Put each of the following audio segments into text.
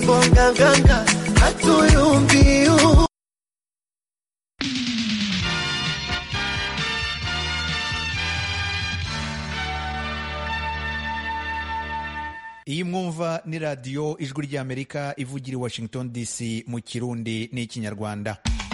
fimbo nganganga hatuyumbiu iyi mwumva ni radiyo ijwi ry'amerika ivugira i washington dc mu kirundi n'ikinyarwanda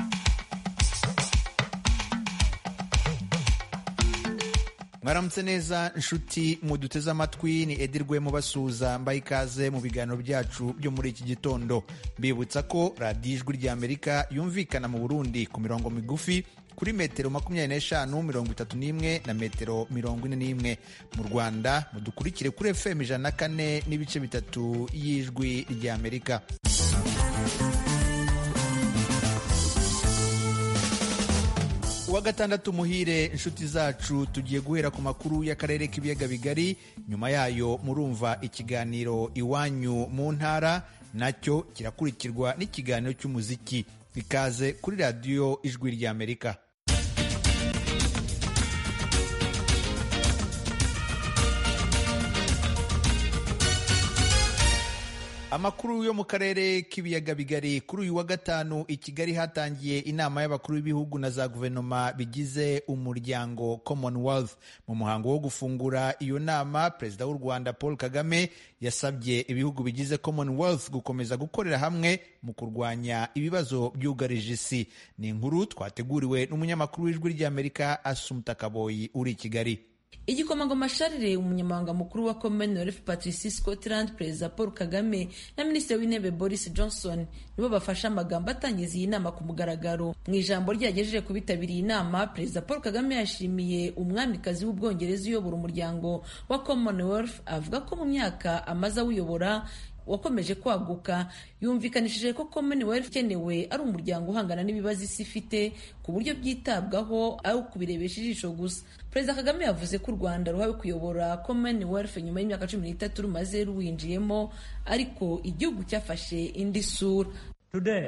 mwaramutse neza nshuti muduteze amatwi ni edirwe mubasuhuza mbaye ikaze mu biganiro byacu byo muri iki gitondo mbibutsa ko radiyo ijwi ry'amerika yumvikana mu burundi ku mirongo migufi kuri metero makumyabiri n'eshanu mirongo itatu n'imwe na metero mirongo ine n'imwe mu rwanda mudukurikire kuri fm ijana na kane n'ibice bitatu y'ijwi ry'amerika uwa gatandatu muhire inshuti zacu tugiye guhera ku makuru y'akarere k'ibiyaga bigari nyuma yayo murumva ikiganiro iwanyu mu ntara nacyo kirakurikirwa n'ikiganiro cy'umuziki ikaze kuri radiyo ijwi ry'amerika amakuru yo mu karere k'ibiyaga bigari kuri uyu wa gatanu i kigali hatangiye inama y'abakuru b'ibihugu na za guverinoma bigize umuryango commonwealth mu muhango wo gufungura iyo nama perezida w'u rwanda paul kagame yasabye ibihugu bigize commonwealth gukomeza gukorera hamwe mu kurwanya ibibazo byugarije isi ni inkuru twateguriwe n'umunyamakuru w'ijwi ry'amerika asumta kaboyi uri i kigali igikomangoma sharire umunyamabanga mukuru wa commonwealth patricie scotland perezida paul kagame na minisitiri w'intebe boris johnson nibo bafashe amagambo atangiza iyi nama ku mugaragaro mu ijambo ryagejeje ku bitabiriye inama perezida paul kagame yashimiye umwamikazi w'ubwongereza uyobora umuryango wa commonwealth avuga ko mu myaka amaze awuyobora wakomeje kwaguka yumvikanishije ko commonwealth ikenewe ari umuryango uhangana n'ibibazo isi ifite ku buryo byitabwaho ari ukubirebesha ijisho gusa perezida kagame yavuze ko u rwanda ruhawe kuyobora commonwealth nyuma y'imyaka cumi n'itatu rumaze ruwinjiyemo ariko igihugu cyafashe indi sura today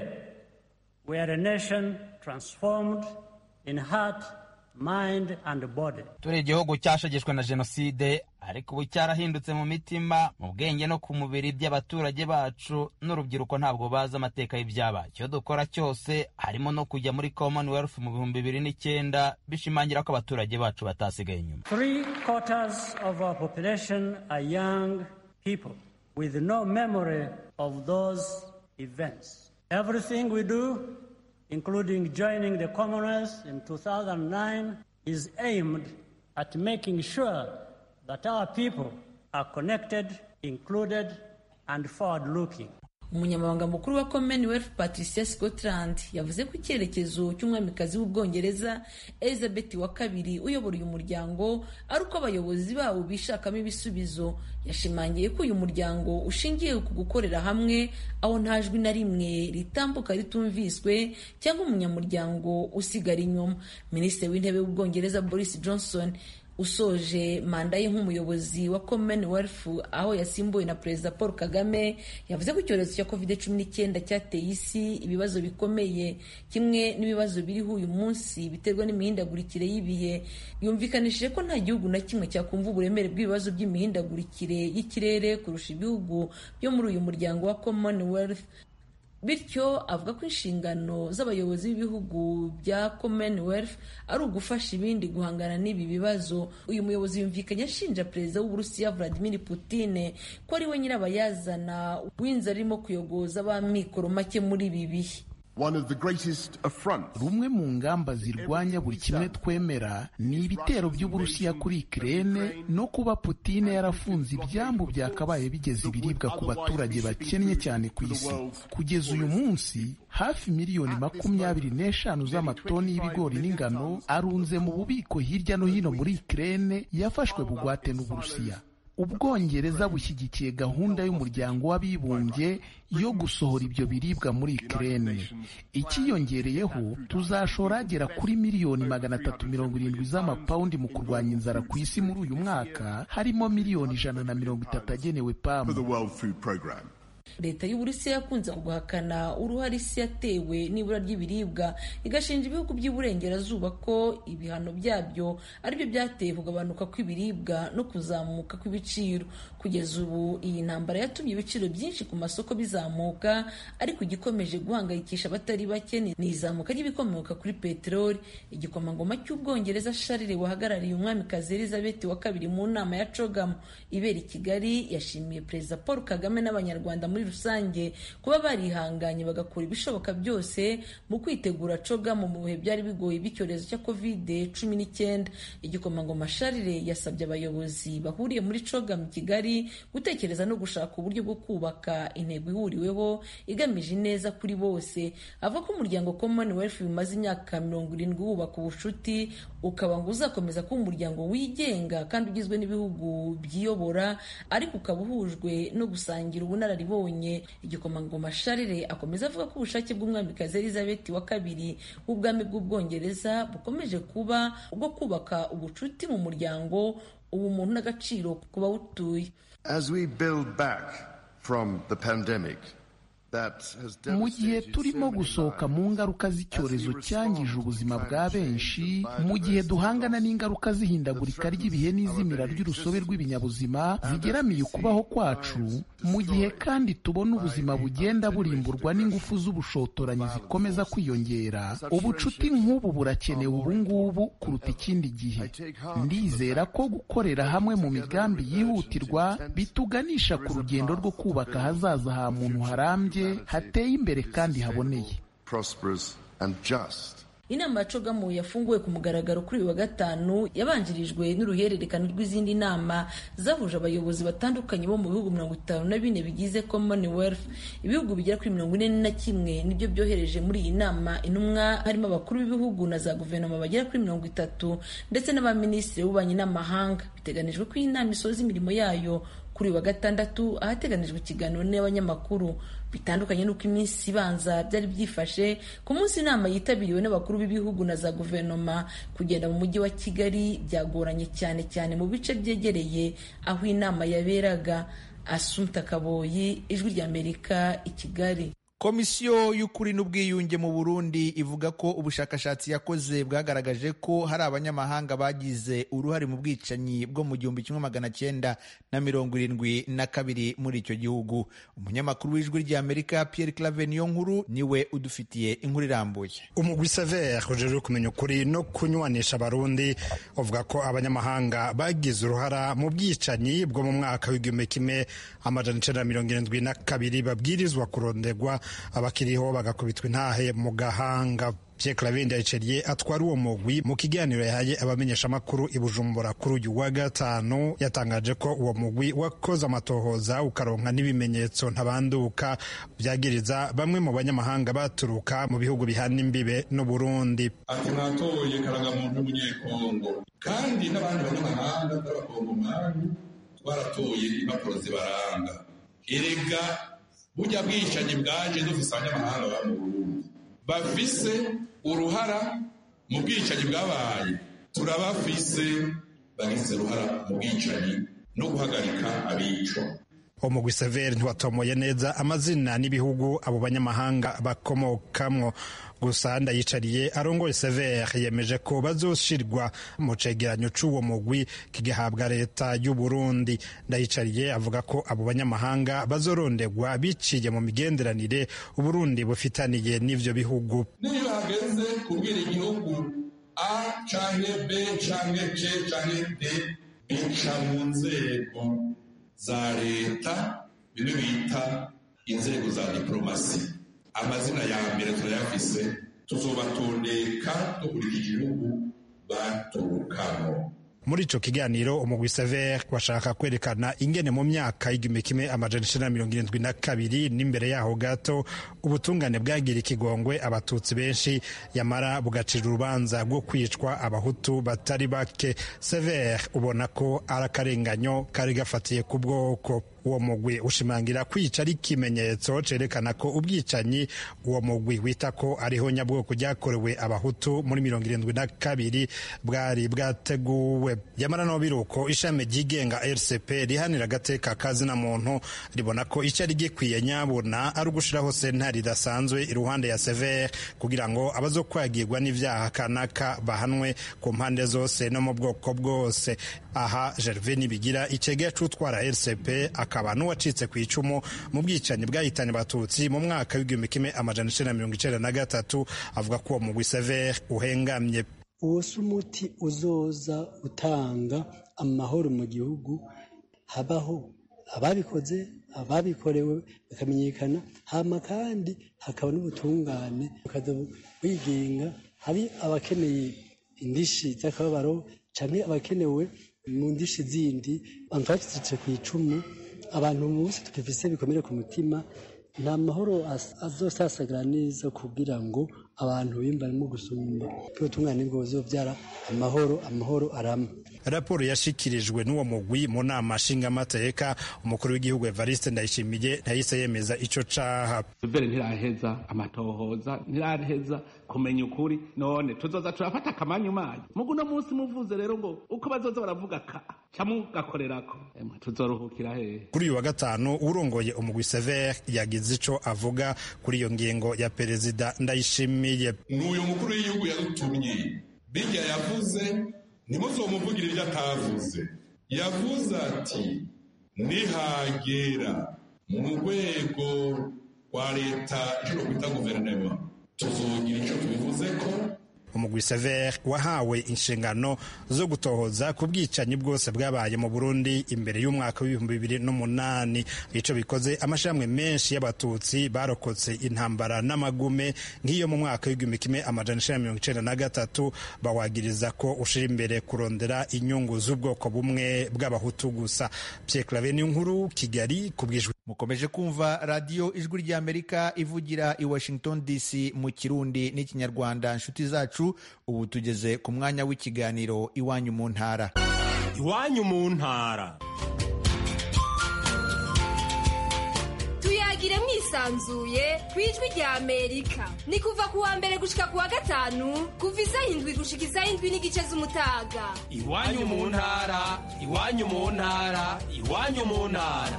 we are a nation transformed in heart mind and body turi igihugu cyashegeshwe na jenoside ariko ubu cyarahindutse mu mitima mu bwenge no ku mubiri by'abaturage bacu n'urubyiruko ntabwo bazi amateka y'ibyabaye icyo dukora cyose harimo no kujya muri commonwealth mu bihumbi bibiri n'icyenda bishimangira ko abaturage bacu batasigaye inyuma three quarters of our population are young people with no memory of those events everything we do including joining the commonwealth in 2009 is aimed at making sure that our people are connected, included, and forward-looking. umunyamabanga mukuru wa commonwealth patricia scotland yavuze ko icyerekezo cy'umwamikazi w'ubwongereza elizabeth wa kabiri uyobora uyu muryango ari uko abayobozi bawo bishakamo ibisubizo yashimangiye ko uyu muryango ushingiye ku gukorera hamwe aho nta jwi na rimwe ritambuka ritumviswe cyangwa umunyamuryango usigara inyuma minisitiri w'intebe w'ubwongereza boris johnson usoje manda ye nk'umuyobozi wa commonwealth aho yasimbuwe na perezida paul kagame yavuze ko icyorezo cya covid cumi n'icyenda cyateye isi ibibazo bikomeye kimwe n'ibibazo biriho uyu munsi biterwa n'imihindagurikire y'ibihe yumvikanishije ko nta gihugu na kimwe cyakumva uburemere bw'ibibazo by'imihindagurikire y'ikirere kurusha ibihugu byo muri uyu muryango wa commonwealth bityo avuga ko inshingano z'abayobozi b'ibihugu bya commonwealth ari ugufasha ibindi guhangana n'ibi bibazo uyu muyobozi yumvikanye ashinja perezida w'uburusiya vladimir putin ko ari we nyirabayazana w'inzara arimo kuyogoza ab'amikoro make muri ibi bihe rumwe mu ngamba zirwanya buri kimwe twemera ni ibitero by'uburusiya kuri ikirere no kuba putine yarafunze ibyambu byakabaye bigeza ibiribwa ku baturage bakennye cyane ku isi kugeza uyu munsi hafi miliyoni makumyabiri n'eshanu z'amatoni y'ibigori n'ingano arunze mu bubiko hirya no hino muri ikirere yafashwe bugwate n'uburusiya ubwongereza bushyigikiye gahunda y'umuryango w'abibumbye yo gusohora ibyo biribwa muri ikirere ikiyongereyeho tuzashora agera kuri miliyoni magana atatu mirongo irindwi z'amapawundi mu kurwanya inzara ku isi muri uyu mwaka harimo miliyoni ijana na mirongo itatu agenewe pamu leta y'uburusiya yakunze guhakana uruhare isi yatewe n'ibura ry'ibiribwa igashinja ibihugu by'iburengerazuba ko ibihano byabyo aribyo byateye kugabanuka kw'ibiribwa no kuzamuka kw'ibiciro kugeza ubu iyi ntambara yatumye ibiciro byinshi ku masoko bizamuka ariko igikomeje guhangayikisha abatari bake ni izamuka ry'ibikomoka kuri peteroli igikomangoma cy'ubwongereza sharire wahagarariye umwamikazi elizabeth wa kabiri mu nama ya cogamu ibera i kigali yashimiye perezida paul kagame n'abanyarwanda muri rusange kuba barihanganye bagakora ibishoboka byose mu kwitegura cogamu mu bihe byari bigoye by'icyorezo cya covid cumi n'icyenda igikomangoma sharire yasabye abayobozi bahuriye muri cogamu i kigali gutekereza no gushaka uburyo bwo kubaka intego ihuriweho igamije ineza kuri bose avuga ko umuryango commonwealth bimaze imyaka mirongo irindwi wubaka ubucuti ukaba ngo uzakomeza kuba umuryango wigenga kandi ugizwe n'ibihugu byiyobora ariko ukaba uhujwe no gusangira ubunararibonye igikomangoma sharire akomeza avuga ko ubushake bw'umwamikazi elizabeth wa kabiri w'ubwami bw'ubwongereza bukomeje kuba ubwo kubaka ubucuti mu muryango ubumuntu n'agaciro ku bawutuye As we build back from the pandemic, mu gihe turimo gusohoka mu ngaruka z'icyorezo cyangije ubuzima bwa benshi mu gihe duhangana n'ingaruka z'ihindagurika ry'ibihe n'izimira ry'urusobe rw'ibinyabuzima zigeramiye ukubaho kwacu mu gihe kandi tubona ubuzima bugenda burimburwa n'ingufu z'ubushotoranyi zikomeza kwiyongera ubucuti nk'ubu burakenewe ubu ngubu kuruta ikindi gihe ndizera ko gukorera hamwe mu migambi yihutirwa bituganisha ku rugendo rwo kubaka ahazaza ha muntu harambye hateye imbere kandi haboneye inama ya cogamu yafunguwe ku mugaragaro kuri uyu wa gatanu yabanjirijwe n'uruhererekane rw'izindi nama zahuje abayobozi batandukanye bo mu bihugu mirongo itanu na bine bigize commonwealth ibihugu bigera kuri mirongo ine na kimwe nibyo byohereje muri iyi nama intumwa harimo abakuru b'ibihugu na za guverinoma bagera kuri mirongo itatu ndetse n'abaminisitiri b'ububanyi n'amahanga biteganijwe ko iyi nama isoza imirimo yayo kuri uyu wa gatandatu ahateganijwe ikiganiro n'abanyamakuru bitandukanye n'uko iminsi ibanza byari byifashe ku munsi inama yitabiriwe n'abakuru b'ibihugu na za guverinoma kugenda mu mujyi wa kigali byagoranye cyane cyane mu bice byegereye aho inama yaberaga asumta kaboyi ijwi ry'amerika i kigali komisiyo y'ukuri n'ubwiyunge mu burundi ivuga ko ubushakashatsi yakoze bwagaragaje ko hari abanyamahanga bagize uruhare mu bwicanyi bwo mu gihumbi kimwe magana cyenda na mirongo irindwi na kabiri muri icyo gihugu umunyamakuru w'ijwi ry'amerika pierre clave niyo nkuru niwe udufitiye inkuru irambuye umugwi sever ujejwe kumenya ukuri no kunywanisha abarundi uvuga ko abanyamahanga bagize uruhara mu bwicanyi bwo mu mwaka w'igihumbi kimwe amajana icenda na mirongo irindwi na kabiri babwirizwa kurondegwa abakiriho bagakubitwa intahe mu gahanga Pierre Claver Ndayiceriye atwara uwo mugwi mu kiganiro yahaye abamenyeshamakuru i Bujumbura kuri uyu wa gatanu yatangaje ko uwo mugwi wakoze amatohoza ukaronka n'ibimenyetso ntabanduka byagiriza bamwe mu banyamahanga baturuka mu bihugu bihana imbibe n'u Burundi ati mwatoye karagamuntu w'umunyekongo kandi n'abandi banyamahanga b'abakongomani twaratoye impapuro zibaranga erega burya bwicanyi bwaje dufise abanyamahanga ba mu Burundi bafise uruhara mu bwicanyi bwabaye turabafise bagize uruhara mu bwicanyi no guhagarika abico umugwi severi ntiwatomoye neza amazina n'ibihugu abo banyamahanga bakomokamwo gusa ndayicariye arongoye severi yemeje ko bazoshirwa mu cegeranyo c'uwo mugwi kigahabwa leta y'u Burundi ndayicariye avuga ko abo banyamahanga bazorondegwa biciye mu migenderanire uburundi bufitaniye n'ivyo bihugu niyo hageze kubwira igihugu a canke b canke c canke d bica mu nzego za leta bimwe bita inzego za diplomasi amazina ya mbere turayafise tuzobatondeka dukurikije igihugu baturukamo muri ico kiganiro umugwi sever washaka kwerekana ingene mu myaka y'igihumbi kimwe amajana icenda na mirongo irindwi na kabiri n'imbere yaho gato ubutungane bwagira ikigongwe abatutsi benshi yamara bugacira urubanza rwo kwicwa abahutu batari bake sever ubona ko ari akarenganyo kari gafatiye ku bwoko uwo mugwi ushimangira kwica ari ikimenyetso cerekana ko ubwicanyi uwo mugwi wita ko ariho nyabwoko ryakorewe abahutu muri mirongo irindwi na kabiri bwari bwateguwe yamara no biruko ishami ryigenga rcp rihanira agateka kazina muntu ribona ko icyari gikwiye nyabuna ari ugushiraho sentare idasanzwe iruhande ya severe kugira ngo abazokwagirwa n'ivyaha kanaka bahanwe ku mpande zose no mu bwoko bwose aha gervais nibigira icegera c'utwara rcp akaba n'uwacitse ku icumu mu bwicanyi bwahitanye abatutsi mu mwaka w'igihumbi kimwe amajana icenda na mirongo icenda na gatatu avuga ko uwo mugwi severe uhengamye uwo si umuti uzoza utanga amahoro mu gihugu habaho ababikoze ababikorewe bakamenyekana hama kandi hakaba n'ubutungane bukaza bwigenga hari abakeneye indishi z'akababaro canke abakenewe mu ndishi zindi abantu bacitse ku icumu abantu munsi tukifise bikomere ku mutima nta mahoro azosasagara neza kugira ngo abantu bimbarimo gusumba ubutungane bwo buzobyara amahoro amahoro arama raporo yashikirijwe n'uwo mugwi mu nama nshingamateka umukuru w'igihugu evariste ndayishimiye ntahise yemeza ico caha mbere ntiraheza amatohoza ntiraheza kumenya ukuri none tuzoza turafata akamanyu manyu mugu uno munsi muvuze rero ngo uko bazoza baravuga ka camugakorerako tuzoruhukira hehe kuri uyu wa gatanu urongoye umugwi severe yagize ico avuga kuri iyo ngingo ya perezida ndayishimiye n'uyu mukuru w'igihugu yadutumye bijya yavuze ntimuzomuvugire ibyo atavuze yavuze ati nihagera mu rwego rwa leta icyo kwita guverinoma tuzogira icyo tubivuze ko umugwi severe wahawe inshingano zo gutohoza ku bwicanyi bwose bwabaye mu burundi imbere y'umwaka w'ibihumbi bibiri n'umunani ico bikoze amashirahamwe menshi y'abatutsi barokotse intambara n'amagume nk'iyo mu mwaka w'igihumbi kimwe amajana icenda mirongo icenda na gatatu bawagiriza ko ushira imbere kurondera inyungu z'ubwoko bumwe bw'abahutu gusa pierre clave ni nkuru kigali ku bwijwi mukomeje kumva radiyo ijwi ry'amerika ivugira i washington dc mu kirundi n'ikinyarwanda inshuti zacu ubu tugeze ku mwanya w'ikiganiro iwanyu mu ntara iwanyu mu ntara tuyagire mwisanzuye ku ijwi rya amerika ni kuva ku wa mbere gushika ku wa gatanu kuva isaha indwi gushika isaha indwi n'igice z'umutaga iwanyu mu ntara iwanyu mu ntara iwanyu mu ntara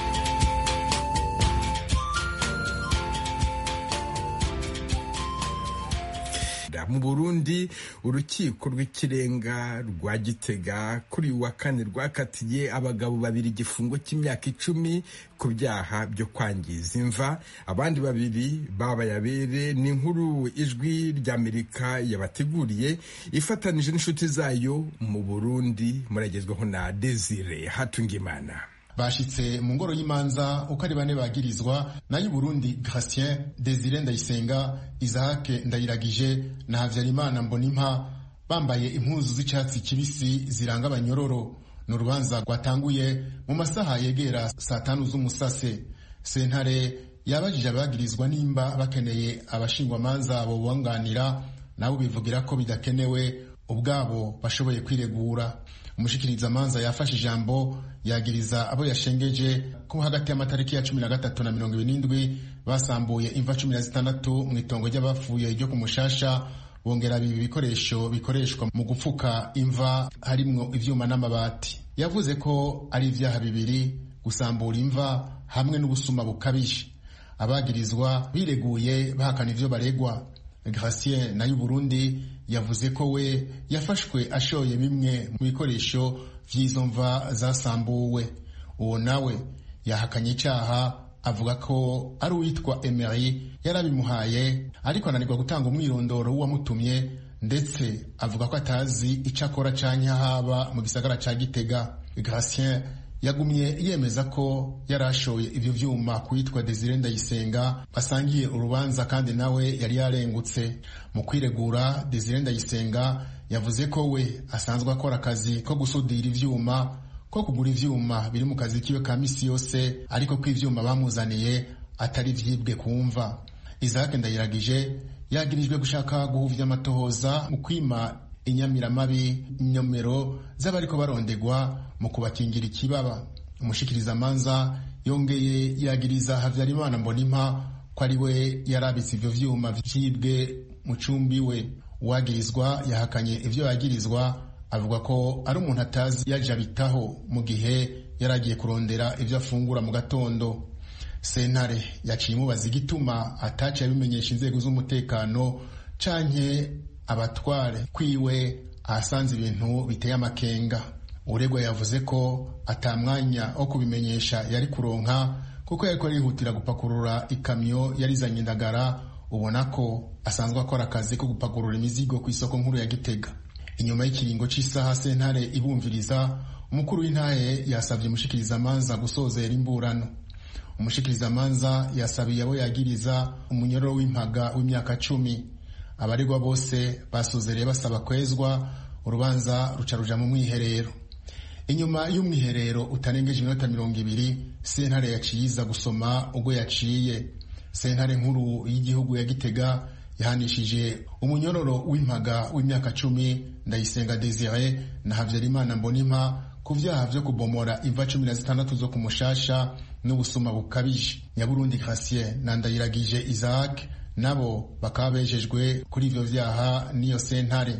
mu burundi urukiko rw'ikirenga rwa gitega kuri uyu wa kane rwakatiye abagabo babiri igifungo cy'imyaka icumi ku byaha byo kwangiza imva abandi babiri babayabere ni inkuru ijwi ry'amerika yabateguriye ifatanije n'inshuti zayo mu burundi muragezwaho na desire hatungimana bashitse mu ngoro y'imanza uko ari bane bagirizwa nayo Burundi Gratien Desire Ndayisenga Isaac Ndayiragije na Havyarimana Mbonimpa bambaye impuzu z'icyatsi kibisi ziranga abanyororo ni urubanza rwatanguye mu masaha yegera saa tanu z'umusase sentare yabajije abagirizwa nimba bakeneye abashingwamanza bobunganira nabo bivugira ko bidakenewe ubwabo bashoboye kwiregura umushikirizamanza yafashe ijambo yagiriza abo yashengeje ko hagati y'amatariki ya cumi na gatatu na mirongo ibiri n'indwi basambuye imva cumi na zitandatu mu itongo ry'abapfuye ryo ku mushasha bongera bibi ibikoresho bikoreshwa mu gupfuka imva harimwo ivyuma n'amabati yavuze ko ari ivyaha bibiri gusambura imva hamwe n'ubusuma bukabije abagirizwa bireguye bahakana ivyo baregwa Gratien nayo Burundi yavuze ko we yafashwe ashoye bimwe mu bikoresho vy'izo mva zasambuwe uwo nawe yahakanye icyaha avuga ko ari uwitwa Emery yarabimuhaye ariko ananirwa gutanga umwirondoro w'uwamutumye ndetse avuga ko atazi icyo akora canke haba mu gisagara ca Gitega Gratien yagumye yemeza ko yari ashoye ibyo vyuma kuwitwa Desire Ndayisenga basangiye urubanza kandi nawe yari yarengutse mu kwiregura Desire Ndayisenga yavuze ko we asanzwe akora akazi ko gusudira ivyuma ko kugura ivyuma biri mu kazi kiwe ka misi yose ariko ko ivyuma bamuzaniye atari vyibwe kumva Isaac Ndayiragije yagirijwe gushaka guhuvya amatohoza mu kwima inyamiramabi inyomero z'abariko barondegwa mu kubakingira ikibaba umushikirizamanza yongeye yagiriza habyarimana mbonimpa ko ari we yarabitse ivyo vyuma vyibwe mu cumbi we uwagirizwa yahakanye ivyo yagirizwa avuga ko ari umuntu atazi yaje abitaho mu gihe yari agiye kurondera ivyo afungura mu gatondo sentare yaciye imubaza igituma ataciye abimenyesha inzego z'umutekano canke abatware kwiwe ahasanze ibintu biteye amakenga uregwa yavuze ko atamwanya wo kubimenyesha yari kuronka kuko yariko arihutira gupakurura ikamyo yarizanye indagara ubona ko asanzwe akora akazi ko gupakurura imizigo ku isoko nkuru ya gitega inyuma y'ikiringo cy'isaha sentare ibumviriza umukuru w'intahe yasabye umushikirizamanza gusozera imburano umushikirizamanza yasabiye abo yagiriza umunyororo w'impaga w'imyaka cumi abaregwa bose basozereye basaba kwezwa urubanza ruca ruja mu mwiherero inyuma y'umwiherero utarengeje iminota mirongo ibiri sentare yaciye iza gusoma ubwo yaciye sentare nkuru y'igihugu ya gitega yahanishije umunyororo w'impaga w'imyaka cumi ndayisenga desire na habyarimana mbonimpa ku vyaha vyo kubomora imva cumi na zitandatu zo ku mushasha n'ubusuma bukabije nyaburundi gratien na ndayiragije isaac nabo bakaba bejejwe kuri ivyo vyaha n'iyo sentare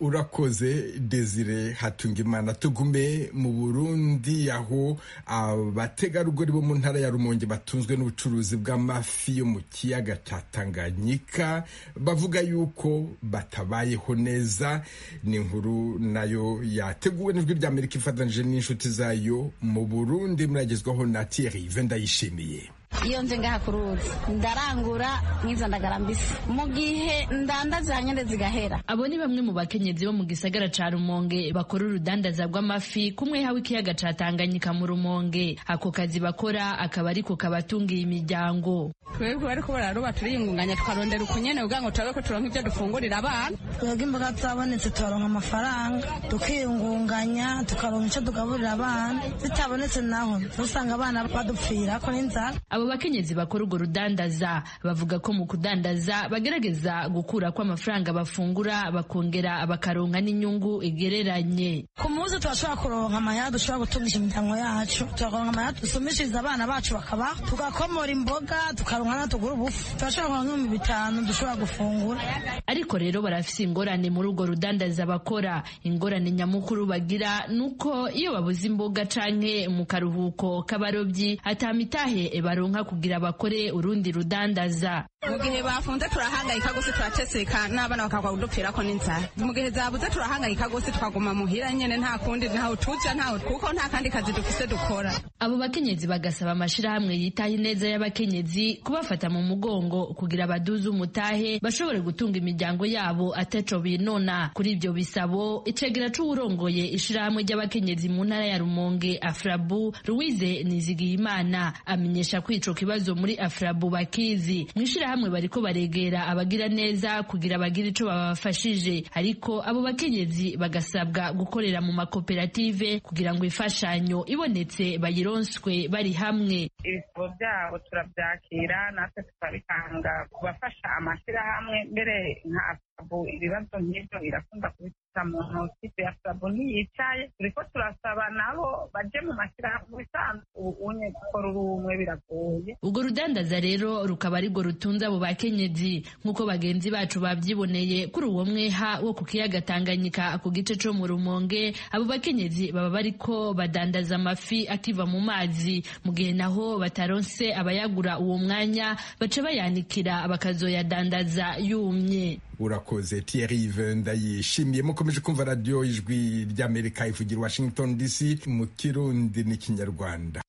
urakoze desire hatungimana tugume mu burundi aho abategarugori bo mu ntara ya rumonge batunzwe n'ubucuruzi bw'amafi yo mu kiyaga cya tanganyika bavuga yuko batabayeho neza ni inkuru nayo yateguwe n'ijwi ry'amerika ifatanyije n'inshuti zayo mu burundi muragezwaho na thierry vendayishimiye iyo nje ngaha ku ruzi ndarangura nk'izo ndagara mbisi mu gihe ndandaza nyine zigahera abo ni bamwe mu bakenyezi bo mu gisagara ca rumonge bakora urudandaza rw'amafi kumwe hawe ikiyaga ca tanganyika mu rumonge ako kazi bakora akaba ariko kabatungiye imiryango twebwe bariko bararoba turiyungunganya tukarondera ukunyene kugira ngo turabe ko turonka ivyo dufungurira abana twebwe imboga zabonetse tukaronka amafaranga tukiyungunganya tukaronka ico tugaburira abana zitabonetse naho usanga abana badupfirako n'inzara abo bakenyezi bakora urwo rudandaza bavuga ko mu kudandaza bagerageza gukura ko amafaranga bafungura bakongera bakaronka n'inyungu igereranye ku munsi turashobora kuronka amahera dushobora gutungisha imiryango yacu tukaronka amahera dusumishiriza abana bacu bakabaho tugakomora imboga tukaronka na tugura ubufu turashobora kuronka nk'ibihumbi bitanu dushobora gufungura ariko rero barafise ingorane muri urwo rudandaza bakora ingorane nyamukuru bagira nuko iyo babuze imboga canke mu karuhuko k'abarobyi atamitahe baronka kugira bakore urundi rudandaza mu gihe bafunze turahangayika gose turateseka n'abana bakagwa kudupfirako n'inzara mu gihe zabuze turahangayika gose tukaguma muhira nyene nta kundi ntaho tuja ntaho kuko nta kandi kazi dufise dukora abo bakenyezi bagasaba amashirahamwe yitaho ineza y'abakenyezi kubafata mu mugongo kugira baduze umutahe bashobore gutunga imiryango yabo ataco binona kuri ivyo bisabo icegera c'uwurongoye ishirahamwe ry'abakenyezi mu ntara ya rumonge afrabu louise nizigiyimana amenyesha ko ico kibazo muri afrabu bakizi mw'ishirahamwe bariko baregera abagira neza kugira bagire ico babafashije ariko abo bakenyezi bagasabwa gukorera mu makoperative kugira ngo imfashanyo ibonetse bayironswe bari hamwe ibisabo byabo turabyakira natwe tukabitanga ku bafasha amashyirahamwe mbere nka afabu ibibazo nk'ibyo irakunda kubifata mu ntoki afabu ntiyicaye turiko turasaba nabo baje mu mashyirahamwe bisanzwe ubunye gukora uri umwe biragoye urwo rudandaza rero rukaba arirwo rutunze abo bakenyezi nk'uko bagenzi bacu bavyiboneye kuri uwo mweha wo ku kiyaga tanganyika ku gice co mu rumonge abo bakenyezi baba bariko badandaza amafi akiva mu mazi mu gihe naho bataronse abayagura uwo mwanya baca bayanikira bakazoyadandaza yumye urakoze Thierry ndayishimiye mukomeje kumva radiyo ijwi ry'amerika ivugira washington dc mu kirundi n'ikinyarwanda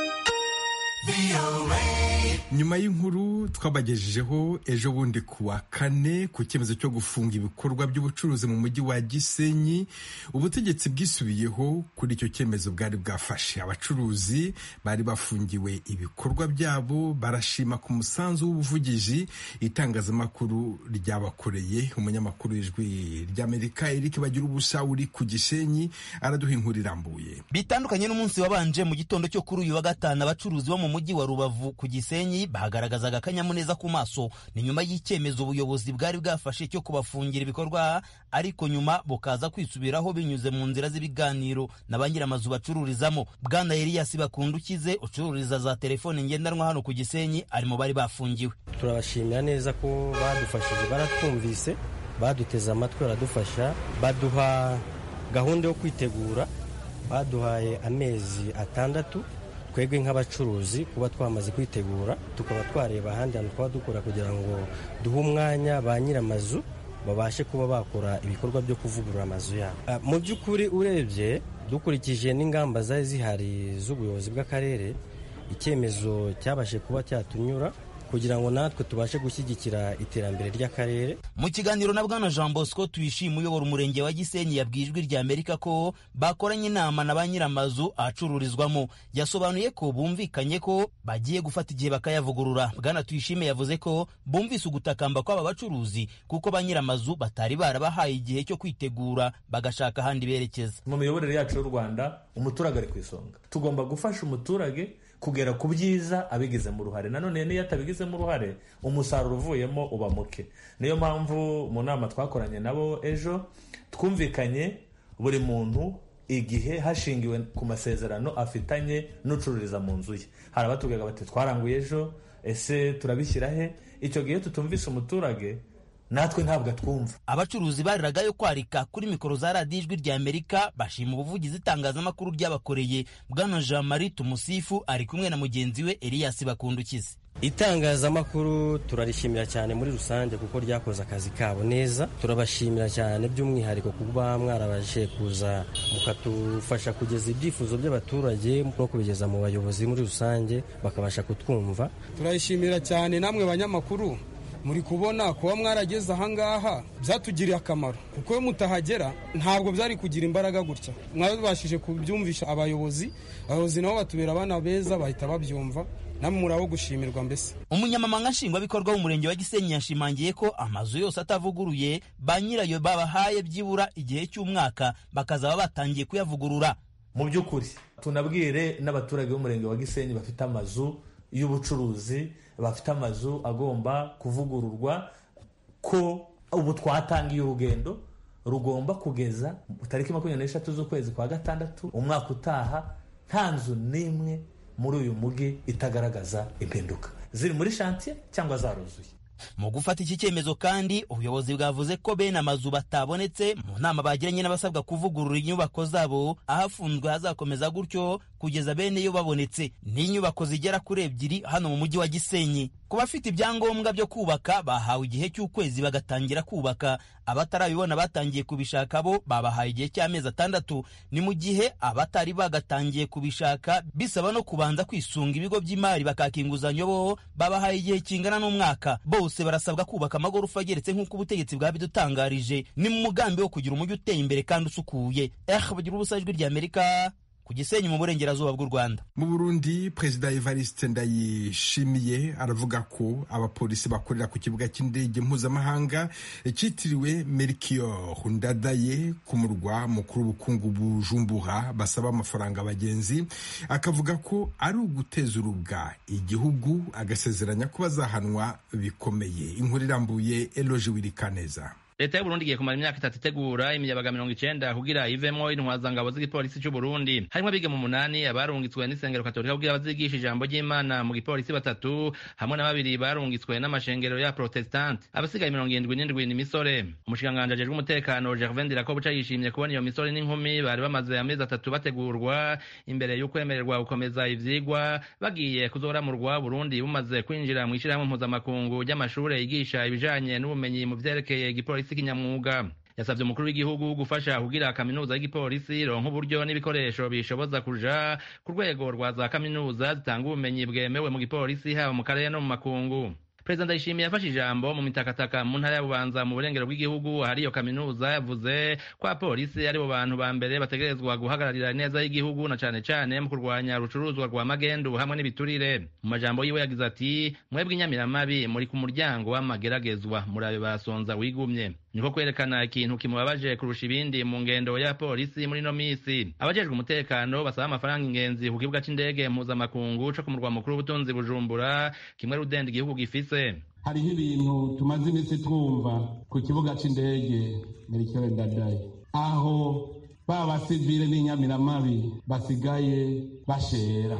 nyuma y'inkuru twabagejejeho ejo bundi ku wa kane ku cyemezo cyo gufunga ibikorwa by'ubucuruzi mu mujyi wa gisenyi ubutegetsi bwisubiyeho kuri icyo cyemezo bwari bwafashe abacuruzi bari bafungiwe ibikorwa byabo barashima ku musanzu w'ubuvugizi itangazamakuru ryabakoreye umunyamakuru w'ijwi ry'amerika eric bagira ubusa uri ku gisenyi araduha inkuru irambuye bitandukanye n'umunsi wabanje mu gitondo cyo kuri uyu wa gatanu abacuruzi bo mu mujyi wa rubavu ku gisenyi gisenyi bagaragazaga akanyamuneza ku maso ni nyuma y'icyemezo ubuyobozi bwari bwafashe cyo kubafungira ibikorwa ariko nyuma bukaza kwisubiraho binyuze mu nzira z'ibiganiro na ba nyiramazu bacururizamo bwana Elias Bakundukize ucururiza za telefone ngendanwa hano ku gisenyi ari mu bari bafungiwe turabashimira neza ko badufashije baratwumvise baduteze amatwi baradufasha baduha gahunda yo kwitegura baduhaye amezi atandatu twebwe nk'abacuruzi kuba twamaze kwitegura tukaba twareba ahandi hantu twaba dukora kugira ngo duhe umwanya ba nyir'amazu babashe kuba bakora ibikorwa byo kuvugurura amazu yabo mu by'ukuri urebye dukurikije n'ingamba zari zihari z'ubuyobozi bw'akarere icyemezo cyabashe kuba cyatunyura kugira ngo natwe tubashe gushyigikira iterambere ry'akarere mu kiganiro na bwana jean bosco tuyishima uyobora umurenge wa gisenyi yabwiye ijwi rya amerika ko bakoranye inama na ba nyir'amazu ahacururizwamo yasobanuye ko bumvikanye ko bagiye gufata igihe bakayavugurura bwana tuyishime yavuze ko bumvise ugutakamba kw'aba bacuruzi kuko ba nyir'amazu batari barabahaye igihe cyo kwitegura bagashaka ahandi berekeza mu miyoborere yacu y'u rwanda umuturage ari ku isonga tugomba gufasha umuturage kugera ku byiza abigizemo uruhare nanone niyo atabigizemo uruhare umusaruro uvuyemo uba muke niyo mpamvu mu nama twakoranye nabo ejo twumvikanye buri muntu igihe hashingiwe ku masezerano afitanye n'ucururiza mu nzu ye hari abatubwiraga bati twaranguye ejo ese turabishyira he icyo gihe tutumvise umuturage natwe ntabwo atwumva abacuruzi bariragayo kwarika kuri mikoro za radiyo ijwi rya amerika bashima ubuvugizi itangazamakuru ryabakoreye bwana jean marie tumusifu ari kumwe na mugenzi we elias bakundukize itangazamakuru turarishimira cyane muri rusange kuko ryakoze akazi kabo neza turabashimira cyane by'umwihariko kuba mwarabashe kuza mukadufasha kugeza ibyifuzo by'abaturage no kubigeza mu bayobozi muri rusange bakabasha kutwumva turayishimira cyane namwe banyamakuru muri kubona kuba mwarageze ahangaha byatugiriye akamaro kuko iyo mutahagera ntabwo byari kugira imbaraga gutya mwabashije kubyumvisha abayobozi abayobozi nabo batubera abana beza bahita babyumva namwe muraho gushimirwa mbese umunyamabanga nshingwabikorwa w'umurenge wa gisenyi yashimangiye ko amazu yose atavuguruye ba nyirayo babahaye byibura igihe cy'umwaka bakazaba batangiye kuyavugurura mu by'ukuri tunabwire n'abaturage b'umurenge wa gisenyi bafite amazu y'ubucuruzi bafite amazu agomba kuvugururwa ko ubu twatangiye urugendo rugomba kugeza tariki makumyabiri n'eshatu z'ukwezi kwa gatandatu umwaka utaha nta nzu n'imwe muri uyu mujyi itagaragaza impinduka ziri muri shantiye cyangwa zaruzuye mu gufata iki cyemezo kandi ubuyobozi bwavuze ko bene amazu batabonetse mu nama bagiranye n'abasabwa kuvugurura inyubako zabo ahafunzwe hazakomeza gutyo kugeza bene yo babonetse n'inyubako zigera kuri ebyiri hano mu mujyi wa gisenyi ku bafite ibyangombwa byo kubaka bahawe igihe cy'ukwezi bagatangira kubaka abatarabibona batangiye kubishaka bo babahaye igihe cy'amezi atandatu ni mu gihe abatari bagatangiye kubishaka bisaba no kubanza kwisunga ibigo by'imari bakaka inguzanyo bo babahaye igihe kingana n'umwaka bose barasabwa kubaka amagorofa ageretse nk'uko ubutegetsi bwabidutangarije ni mu mugambi wo kugira umujyi uteye imbere kandi usukuye eh bagira ubusa ijwi rya amerika ku gisenyi mu burengerazuba bw'u rwanda mu burundi perezida evariste ndayishimiye aravuga ko abapolisi bakorera ku kibuga cy'indege mpuzamahanga cyitiriwe mercure ndadaye ku murwa mukuru w'ubukungu bujumbura basaba amafaranga abagenzi akavuga ko ari uguteza urubwa igihugu agasezeranya ko bazahanwa bikomeye inkuru irambuye eloge wirikaneza leta y'uburundi igiye kumara imyaka itatu itegura imiyabaga mirongo icenda kugira ivemwo intwazangabo z'igipolisi c'uburundi harimwo abiga mu munani abarungitswe n'isengero katolika kugira bazigisha ijambo ry'imana mu gipolisi batatu hamwe na babiri barungitswe n'amashengero ya protestante abasigaye mirongo irindwi n'indwi ni misore umushikiranganji ajejwe umutekano gervain dirakobuca yishimye kubona iyo misore n'inkumi bari bamaze amezi atatu bategurwa imbere y'ukwemererwa gukomeza ivyigwa bagiye kuzoramurwa burundi bumaze kwinjira mu ishirahamwe mpuzamakungu ry'amashure yigisha ibijanye n'ubumenyi mu vyerekeye igipolisi igipolisi kinyamwuga yasabye umukuru w'igihugu gufasha kugira kaminuza y'igipolisi ronka uburyo n'ibikoresho bishoboza kuja ku rwego rwa za kaminuza zitanga ubumenyi bwemewe mu gipolisi haba mu karere no mu makungu perezida ndayishimiye yafashe ijambo mu mitakataka mu ntara ya bubanza mu burengero bw'igihugu ahari iyo kaminuza yavuze ko abapolisi aribo bantu ba mbere bategerezwa guhagararira neza y'igihugu na cane cane mu kurwanya urucuruzwa rwa magendu hamwe n'ibiturire mu majambo yiwe yagize ati mwebwe inyamiramabi muri ku muryango w'amageragezwa murabe basonza wigumye niko kwerekana ikintu kimubabaje kurusha ibindi mu ngendo ya polisi muri ino misi abajejwe umutekano basaba amafaranga ingenzi ku kibuga c'indege mpuzamakungu co ku murwa mukuru w'ubutunzi bujumbura kimwe rudenda igihugu gifise hariho ibintu tumaze iminsi twumva ku kibuga c'indege merikere ndadaye aho ba basivile n'inyamiramabi basigaye bashera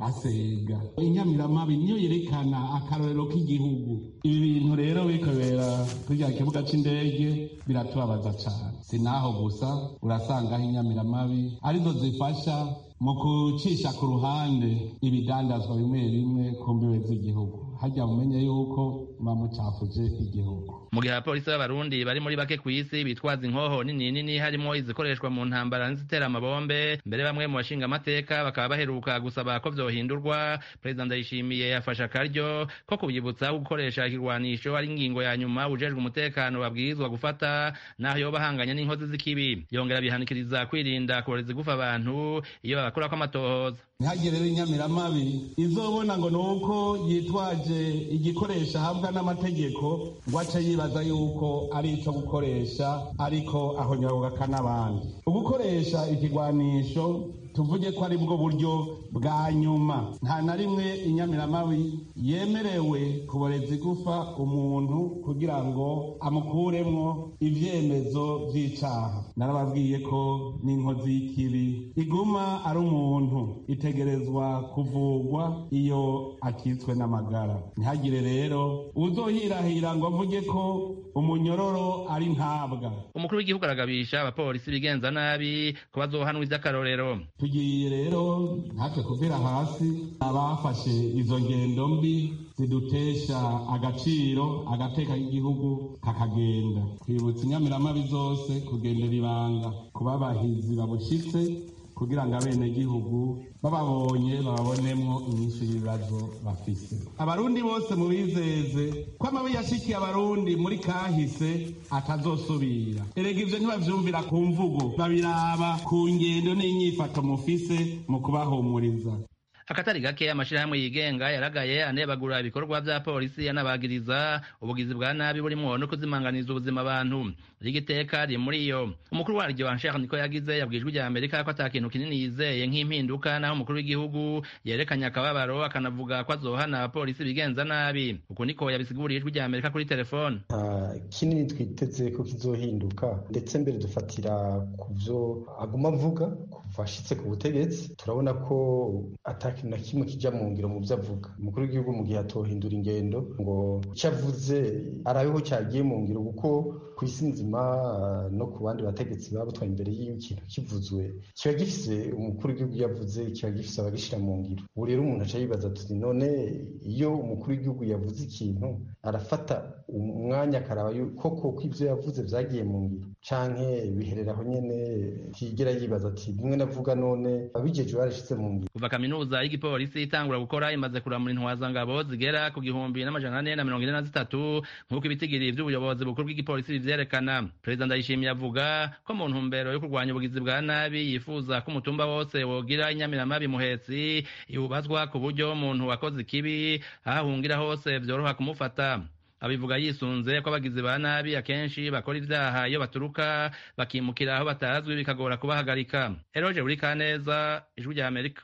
basega inyamiramabi niyo yerekana akarorero k'igihugu ibi bintu rero bikobera kurya kibuga c'indege biratubabaza cane si naho gusa urasangaho inyamiramabi arizo zifasha mu gucisha ku ruhande ibidandazwa bimwe bimwe ku mbibe z'igihugu hajya mumenye yuko muba mucafuje igihugu mu gihe abapolisi b'abarundi bari muri bake ku isi bitwaza inkoho nini nini harimo izikoreshwa mu ntambara n'izitera amabombe mbere bamwe mu bashinga amateka bakaba baheruka gusaba ko vyohindurwa perezida ndayishimiye yafashe akaryo ko kubyibutsa gukoresha ikirwanisho ari ingingo ya nyuma ujejwe umutekano babwirizwa gufata naho yoba ahanganye n'inkozi z'ikibi yongera bihanikiriza kwirinda kuboreza igufa abantu iyo babakurako amatohoza ntihagire rero inyamiramabi izobona ngo ni uko yitwaje igikoresho ahabwa n'amategeko ngo ace yibaza yuko ari ico gukoresha ariko ahonyabugaka n'abandi ugukoresha ikigwanisho tuvuge ko ari bwo buryo bwa nyuma nta na rimwe inyamiramabi yemerewe kuboreza igufa umuntu kugira ngo amukuremwo ivyemezo vy'icaha narababwiye ko n'inkozi y'ikibi iguma ari umuntu itegerezwa kuvugwa iyo akitswe n'amagara ntihagire rero uzohirahira ngo avuge ko umunyororo ari ntabwa umukuru w'igihugu aragabisha abapolisi bigenza nabi ko bazohanwa ivy'akarorero tugiye rero natwe kuvira hasi abafashe izo ngendo mbi zidutesha agaciro agateka k'igihugu kakagenda twibutsa inyamiramabi zose kugendera ibanga kuba abahizi babushitse kugira ngo abenegihugu bababonye bababonemwo inyinshi y'ibibazo bafise abarundi bose mubizeze ko amabi yashikiye abarundi muri kahise atazosubira erega ivyo ntibavyumvira ku mvugo babiraba ku ngendo n'inyifato mufise mu kubahumuriza akatari gake amashirahamwe yigenga yaragaye anebagura ibikorwa vya polisi yanabagiriza ubugizi bwa nabi burimwo no kuzimanganiza ubuzima abantu rigiteka riri muri iyo umukuru waryo Ansher niko yagize yabwijwe rya Amerika ko atakintu kinini yizeye nk'impinduka naho umukuru w'igihugu yerekanye akababaro akanavuga ko azohana abapolisi bigenza nabi uko niko yabisiguriye ijwi rya Amerika kuri telefone nta kinini twiteze ko kizohinduka ndetse mbere dufatira ku vyo aguma avuga kuva ashitse ku butegetsi turabona ko ata kintu na kimwe kijya mu ngiro mu byo avuga umukuru w'igihugu mu gihe atohindura ingendo ngo icyo avuze arabeho cyagiye mu ngiro kuko ku isi nzima no ku bandi bategetsi babutwaye imbere y'ikintu kivuzwe kiba gifise umukuru w'igihugu yavuze kiba gifise abagishyira mu ngiro ubu rero umuntu aca yibaza tuti none iyo umukuru w'igihugu yavuze ikintu arafata umwanya akaraba koko ko ibyo yavuze byagiye mu ngiro canke biherera aho nyene tigera yibaza ati bimwe navuga none abijeje barashize mu ngiro kuva kaminuza y'igipolisi itangura gukora imaze kuramura intwazangabo zigera ku gihumbi n'amajana ane na mirongo ine na zitatu nk'uko ibitigiri vy'ubuyobozi bukuru bw'igipolisi bivyerekana perezida ndayishimiye avuga ko mu ntumbero yo kurwanya ubugizi bwa nabi yifuza ko umutumba wose wogira inyamiramabi muhetsi iwubazwa ku buryo umuntu wakoze ikibi aho ahungira hose vyoroha kumufata abivuga yisunze ko abagizi ba nabi akenshi bakora ivyaha iyo baturuka bakimukira aho batazwi bikagora kubahagarika eroje buri kaneza ijwi rya amerika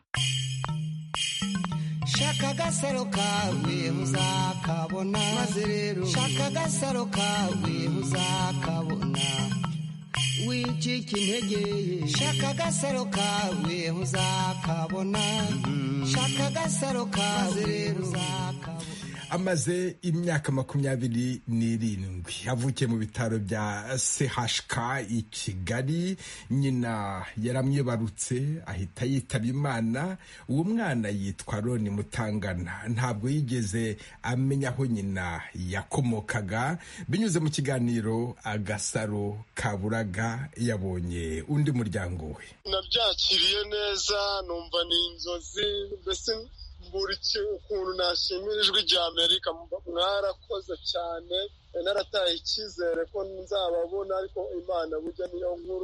shaka agasaro kawe uzakabona maze rero shaka agasaro kawe uzakabona wicika intege shaka agasaro kawe uzakabona shaka agasaro kawe rero uzakabona amaze imyaka makumyabiri n'irindwi avukiye mu bitaro bya chk i kigali nyina yaramwibarutse ahita yitaba imana uwo mwana yitwa roni mutangana ntabwo yigeze amenya aho nyina yakomokaga binyuze mu kiganiro agasaro kaburaga yabonye undi muryango we nabyakiriye neza numva ni inzozi mbese buri ukuntu nashimira ijwi rya amerika mwarakoze cyane narataye icyizere ko nzababona ariko imana burya niyo nkuru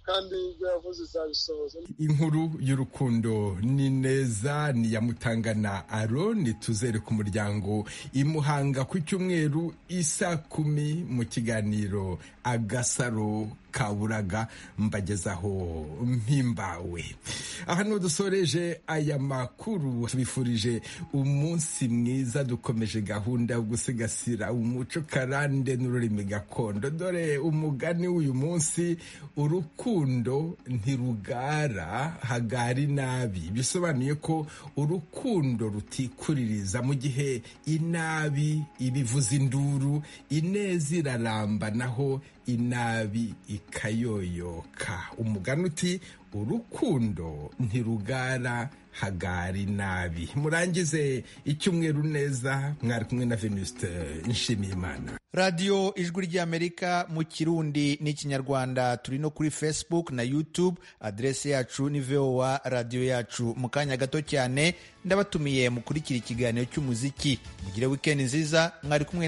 kandi ibyo yavuze izabisohoza inkuru y'urukundo ni neza ni ya mutangana aroni tuzere ku muryango imuhanga ku cyumweru isa kumi mu kiganiro agasaro kaburaga mbagezaho mpimbawe aha niho dusoreje aya makuru tubifurije umunsi mwiza dukomeje gahunda yo gusigasira umuco karande n'ururimi gakondo dore umugani w'uyu munsi urukundo ntirugara hagari nabi bisobanuye ko urukundo rutikuririza mu gihe inabi ibivuza induru ineza iraramba naho inabi ikayoyoka umugani uti urukundo ntirugara hagari nabi murangize icyumweru neza mwari kumwe na venuste nshimiyimana radiyo ijwi ry'amerika mu kirundi n'ikinyarwanda turi no kuri facebook na youtube aderesi yacu ni voa radiyo yacu mu kanya gato cyane ndabatumiye mukurikira ikiganiro cy'umuziki mugire wikendi nziza mwari kumwe